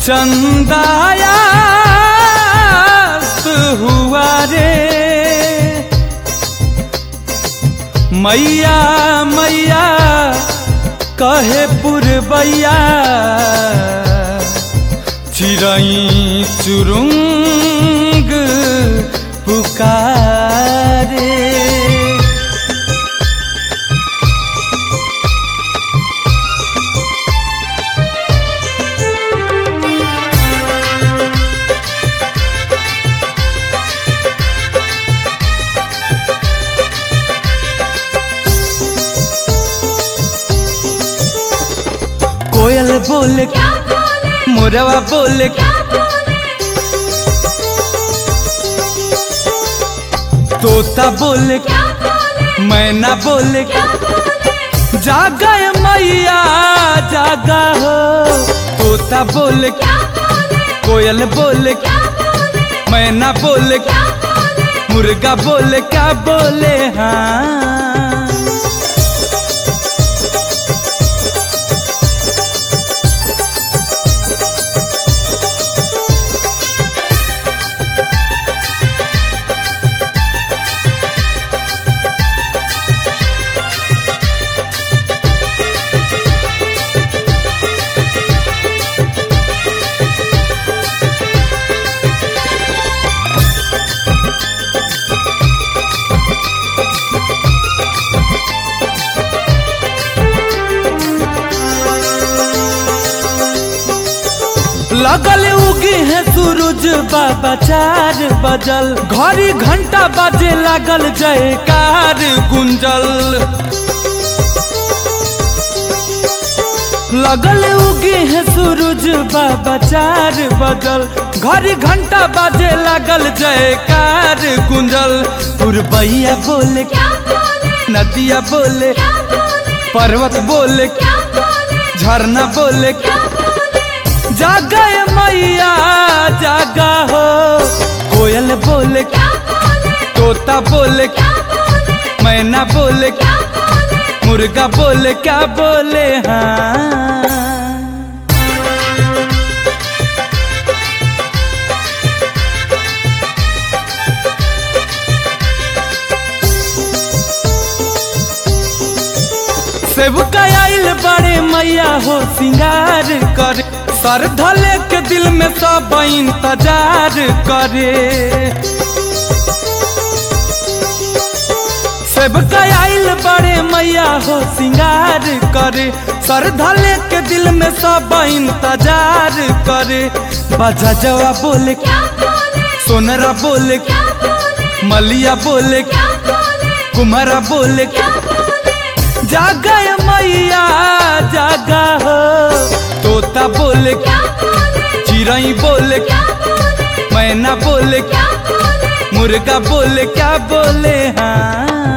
चंदाया हुआ रे मैया मैया कहे पुरबैया चिरई चुरुंग पुकारे कोयल बोले क्या बोले मोरवा बोले क्या बोले तोता बोले क्या बोले मैना बोले क्या बोले जागा ए मैया जागा हो तोता बोले क्या बोले कोयल बोले क्या बोले मैना बोले क्या बोले मुर्गा बोले क्या बोले हाँ लगल उगी है सूरज बाबा चार बजल घड़ी घंटा बजे लागल जयकार गुंजल लगल उगी है सूरज बाबा चार बजल घड़ी घंटा बजे लागल जयकार गुंजल पुरबैया बोले क्या बोले नदिया बोले क्या बोले पर्वत बोले क्या बोले झरना बोले क्या बोले जागा ए मैया जागा हो कोयल बोले क्या बोले तोता बोले क्या बोले मैना बोले क्या बोले मुर्गा बोले क्या बोले हाँ सेवका आइल बड़े मैया हो सिंगार करे सर धले के दिल में सब इंतजार करे सेवका आइल बड़े मैया हो सिंगार करे सर धले के दिल में सब इंतजार करे बजा जवा बोले क्या बोले सोनरा बोले क्या बोले मलिया बोले क्या बोले कुमारा बोले क्या बोले जागा ए मैया जागा हो तोता बोले क्या बोले चिड़ई बोले क्या बोले मैना बोले क्या बोले मुर्गा बोले क्या बोले हाँ